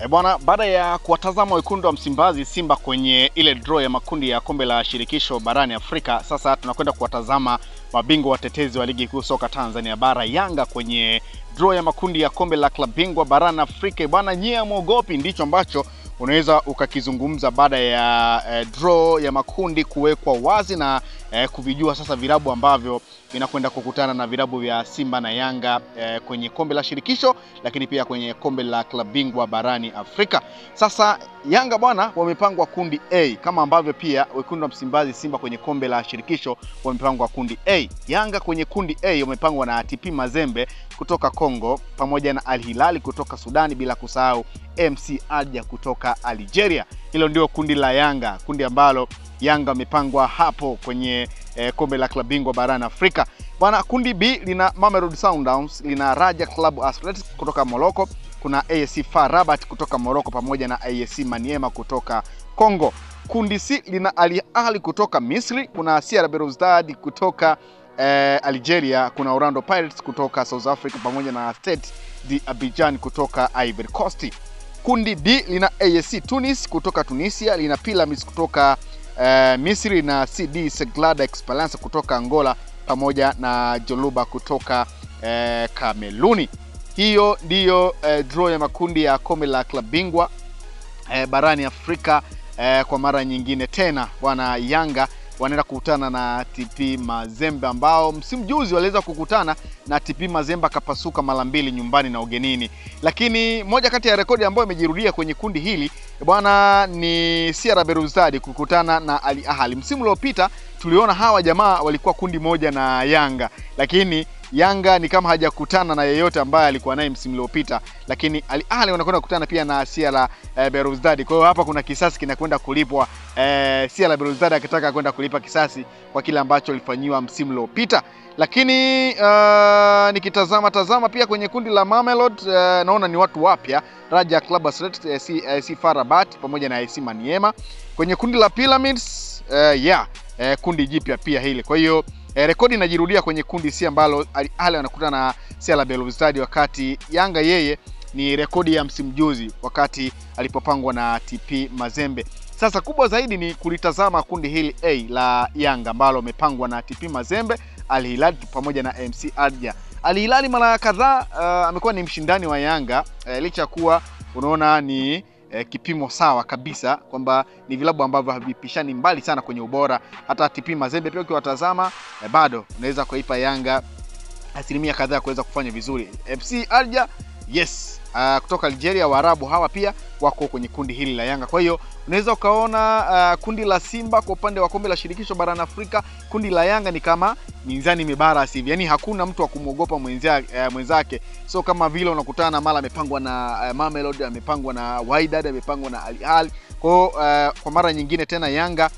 E bwana, baada ya kuwatazama wekundu wa Msimbazi Simba kwenye ile draw ya makundi ya kombe la shirikisho barani Afrika, sasa tunakwenda kuwatazama mabingwa watetezi wa ligi kuu soka Tanzania bara Yanga kwenye draw ya makundi ya kombe la klabu bingwa barani Afrika. Bwana, nyie mwogopi, ndicho ambacho unaweza ukakizungumza baada ya eh, draw ya makundi kuwekwa wazi na eh, kuvijua sasa vilabu ambavyo vinakwenda kukutana na vilabu vya Simba na Yanga eh, kwenye kombe la shirikisho, lakini pia kwenye kombe la klabu bingwa barani Afrika. Sasa Yanga bwana, wamepangwa kundi A kama ambavyo pia wekundu wa Msimbazi Simba kwenye kombe la shirikisho wamepangwa kundi A. Yanga kwenye kundi A wamepangwa na TP Mazembe kutoka Kongo pamoja na Al Hilali kutoka Sudani, bila kusahau MC Alger kutoka Algeria. Hilo ndio kundi la Yanga, kundi ambalo Yanga wamepangwa hapo kwenye eh, kombe la klabu bingwa barani Afrika. Bwana, kundi B lina Mamelodi Sundowns, lina Raja Club Athletics kutoka Morocco, kuna AS FAR Rabat kutoka Morocco pamoja na AS Maniema kutoka Congo. Kundi C lina Al Ahly kutoka Misri, kuna CR Belouizdad kutoka eh, Algeria, kuna Orlando Pirates kutoka South Africa pamoja na Stade d'Abidjan kutoka Ivory Coast. Kundi D lina AS Tunis kutoka Tunisia, lina Pyramids kutoka eh, Misri na CD Seglada Esperance kutoka Angola pamoja na Joluba kutoka eh, Kameruni. Hiyo ndiyo eh, draw ya makundi ya kombe la klabu bingwa eh, barani Afrika eh, kwa mara nyingine tena bwana. Yanga wanaenda kukutana na TP Mazembe ambao msimu juzi waliweza kukutana na TP Mazembe akapasuka mara mbili nyumbani na ugenini. Lakini moja kati ya rekodi ambayo imejirudia kwenye kundi hili bwana ni CR Belouizdad kukutana na Al Ahly. Msimu uliopita tuliona hawa jamaa walikuwa kundi moja na Yanga, lakini Yanga ni kama hajakutana na yeyote ambaye alikuwa naye msimu uliopita, lakini Al Ahly wanakwenda kukutana pia na CR eh, Belouizdad. Kwa hiyo hapa kuna kisasi kinakwenda kulipwa eh, CR Belouizdad akitaka kwenda kulipa kisasi kwa kile ambacho alifanyiwa msimu uliopita. Lakini uh, nikitazama tazama pia kwenye kundi la Mamelodi uh, naona ni watu wapya Raja Club Athletics, uh, AS FAR Rabat pamoja na AS Maniema. Kwenye kundi la Pyramids uh, yeah, uh, kundi jipya pia hili, kwa hiyo E, rekodi inajirudia kwenye kundi C ambalo Al Ahly wanakutana na CR Belouizdad, wakati Yanga yeye ni rekodi ya msimu juzi wakati alipopangwa na TP Mazembe. Sasa kubwa zaidi ni kulitazama kundi hili A la Yanga ambalo wamepangwa na TP Mazembe, Al Hilal pamoja na MC Alger. Al Hilal mara kadhaa uh, amekuwa ni mshindani wa Yanga uh, licha ya kuwa unaona ni eh, kipimo sawa kabisa kwamba ni vilabu ambavyo havipishani mbali sana kwenye ubora. Hata TP Mazembe pia ukiwatazama eh, bado unaweza kuipa Yanga asilimia kadhaa kuweza kufanya vizuri. FC Alger yes, uh, kutoka Algeria, Waarabu hawa pia wako kwenye kundi hili la Yanga. Kwa hiyo unaweza ukaona uh, kundi la Simba kwa upande wa kombe la shirikisho barani Afrika, kundi la Yanga ni kama mizani mibara hivi, yaani hakuna mtu wa kumwogopa mwenzake, uh, mwenzake. So kama vile unakutana mara amepangwa na uh, Mamelodi, amepangwa na Wydad, amepangwa na Al Ahly. Kwa hiyo uh, kwa mara nyingine tena Yanga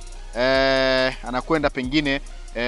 uh, anakwenda pengine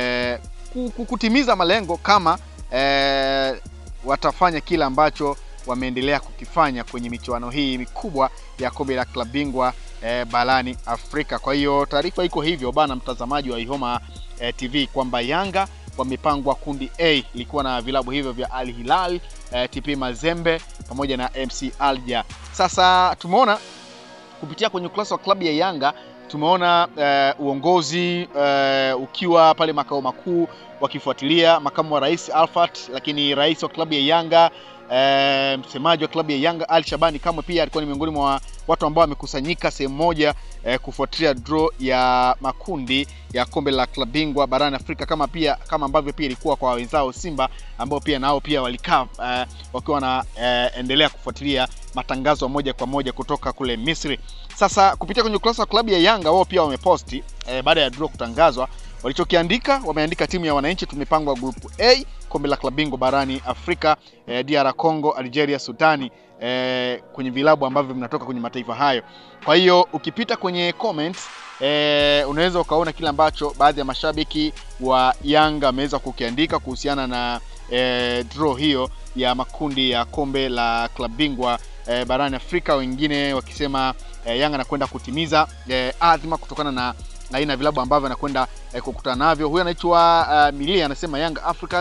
uh, kutimiza malengo kama uh, watafanya kile ambacho wameendelea kukifanya kwenye michuano hii mikubwa ya kombe la klabu bingwa eh, barani Afrika. Kwa hiyo taarifa iko hivyo bana, mtazamaji wa Ihoma eh, TV kwamba Yanga wamepangwa kundi A ilikuwa na vilabu hivyo vya Al Hilal eh, TP Mazembe pamoja na MC Alger. Sasa tumeona kupitia kwenye ukurasa wa klabu ya Yanga tumeona uh, uongozi uh, ukiwa pale makao makuu wakifuatilia makamu wa rais Alfat, lakini rais wa klabu ya Yanga E, msemaji wa klabu ya Yanga Ali Shabani Kamwe pia alikuwa ni miongoni mwa watu ambao wamekusanyika sehemu moja e, kufuatilia draw ya makundi ya kombe la klabu bingwa barani Afrika, kama pia kama ambavyo pia ilikuwa kwa wenzao Simba ambao pia nao pia walikaa e, wakiwa wanaendelea e, kufuatilia matangazo moja kwa moja kutoka kule Misri. Sasa kupitia kwenye ukurasa wa klabu ya Yanga wao pia wameposti e, baada ya draw kutangazwa walichokiandika wameandika timu ya wananchi tumepangwa grupu A kombe la klabu bingwa barani Afrika eh, DR Congo, Algeria, Sudani eh, kwenye vilabu ambavyo vinatoka kwenye mataifa hayo. Kwa hiyo ukipita kwenye comments eh, unaweza ukaona kile ambacho baadhi ya mashabiki wa Yanga wameweza kukiandika kuhusiana na eh, draw hiyo ya makundi ya kombe la klabu bingwa eh, barani Afrika, wengine wakisema eh, Yanga anakwenda kutimiza eh, adhima kutokana na aina ya vilabu ambavyo anakwenda eh, kukutana navyo. Huyu anaitwa uh, Milia anasema Young Africans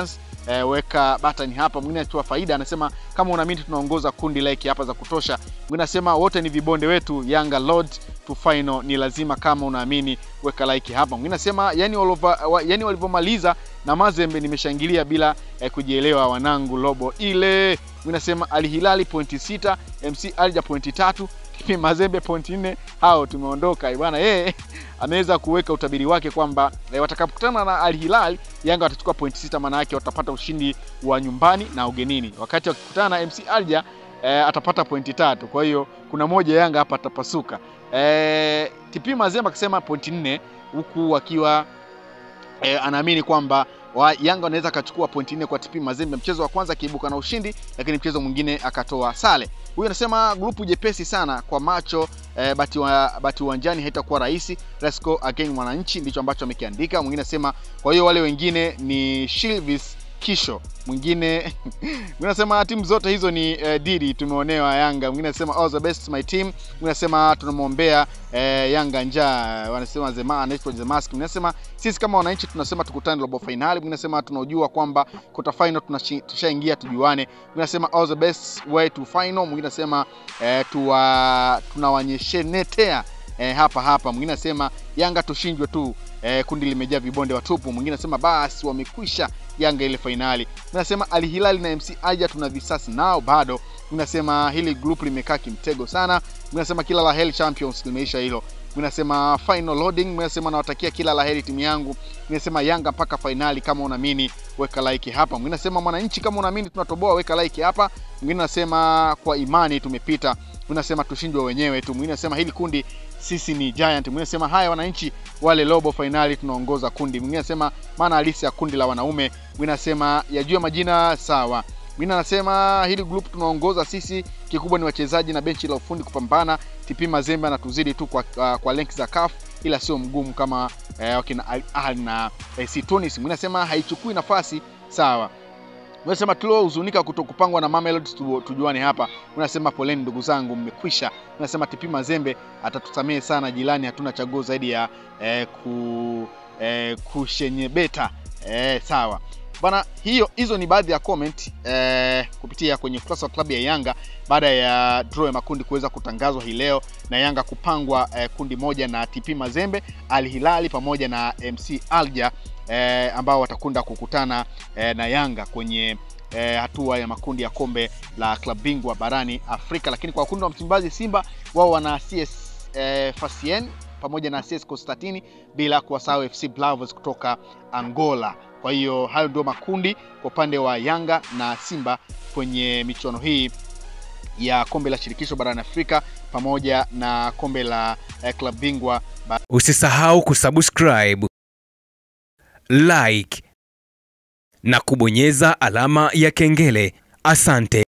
e, weka button hapa. Mwingine anatoa faida anasema kama unaamini tunaongoza kundi like hapa za kutosha. Mwingine anasema wote ni vibonde wetu, Yanga Lord to final ni lazima, kama unaamini weka like hapa. Mwingine anasema yani walova, wa, yani walivyomaliza na Mazembe nimeshangilia bila eh, kujielewa wanangu lobo ile. Mwingine anasema Al Hilali pointi sita, MC Alja pointi tatu, TP Mazembe pointi nne, hao tumeondoka bwana. Yeye ameweza kuweka utabiri wake kwamba eh, watakapokutana na Al Hilal Yanga watachukua pointi sita, maana yake watapata ushindi wa nyumbani na ugenini, wakati wakikutana na MC Alja eh, atapata pointi tatu. Kwa hiyo kuna moja Yanga hapa atapasuka. Eh, TP Mazembe akisema pointi nne huku wakiwa eh, anaamini kwamba wa Yanga wanaweza akachukua pointi nne kwa TP Mazembe, mchezo wa kwanza akiibuka na ushindi, lakini mchezo mwingine akatoa sare. Huyu anasema grupu jepesi sana kwa macho eh, bati wa, bati uwanjani haitakuwa rahisi. Let's go again mwananchi, ndicho ambacho amekiandika. Mwingine anasema kwa hiyo wale wengine ni Shilvis Kisho, mwingine mwingine anasema timu zote hizo ni eh, didi tumeonewa Yanga. Mwingine anasema all the best my team. Mwingine anasema tunamwombea eh, Yanga njaa, wanasema Zema anaitwa Zemaski. Mwingine anasema sisi kama wananchi tunasema tukutane robo finali. Mwingine anasema tunaojua kwamba kota final tushaingia tujuane. Mwingine anasema all the best way to final. Mwingine anasema eh, tuwa tunawanyeshenetea eh, hapa hapa. Mwingine anasema Yanga tushindwe tu eh, kundi limejaa vibonde watupu. Mwingine anasema basi wamekwisha Yanga ile fainali. Nasema Al Hilal na MC Alger tuna visasi nao bado. Nasema hili group limekaa kimtego sana. Nasema kila la heri Champions limeisha hilo. Nasema final loading. Nasema nawatakia kila la heri timu yangu. Nasema Yanga mpaka fainali, kama unaamini weka like hapa. Mwingine nasema mwananchi, kama unaamini tunatoboa weka like hapa. Mwingine nasema kwa imani tumepita. Mwingine nasema tushindwe wenyewe tu. Mwingine nasema hili kundi sisi ni giant. Mwingine nasema haya wananchi wale robo finali tunaongoza kundi. Mwingine nasema maana halisi ya kundi la wanaume. Mwingine nasema yajue majina sawa. Mwingine anasema hili group tunaongoza sisi, kikubwa ni wachezaji na benchi la ufundi kupambana. TP Mazembe anatuzidi tu kwa, uh, kwa lenki za CAF ila sio mgumu kama eh, wakina Al Ahly na eh, si Tunis. Mwingine anasema haichukui nafasi sawa. Unasema tuliohuzunika kutokupangwa na Mamelodi tu, tujuane hapa. Unasema poleni ndugu zangu, mmekwisha. Unasema TP Mazembe atatusamehe sana, jirani, hatuna chaguo zaidi ya eh, ku eh, kushenyebeta eh, sawa bana. Hiyo hizo ni baadhi ya comment eh, kupitia kwenye ukurasa wa klabu ya Yanga baada ya draw ya makundi kuweza kutangazwa hii leo na Yanga kupangwa eh, kundi moja na TP Mazembe, Al Hilali pamoja na MC Alger eh, ambao watakunda kukutana eh, na Yanga kwenye eh, hatua ya makundi ya kombe la klabu bingwa barani Afrika. Lakini kwa kundi wa Msimbazi Simba wao wana CS eh, Fasien pamoja na CS Constantine bila kuwasahau FC Blavos kutoka Angola. Kwa hiyo hayo ndio makundi kwa upande wa Yanga na Simba kwenye michuano hii ya kombe la shirikisho barani Afrika pamoja na kombe la eh, klabu bingwa. Usisahau kusubscribe, like na kubonyeza alama ya kengele. Asante.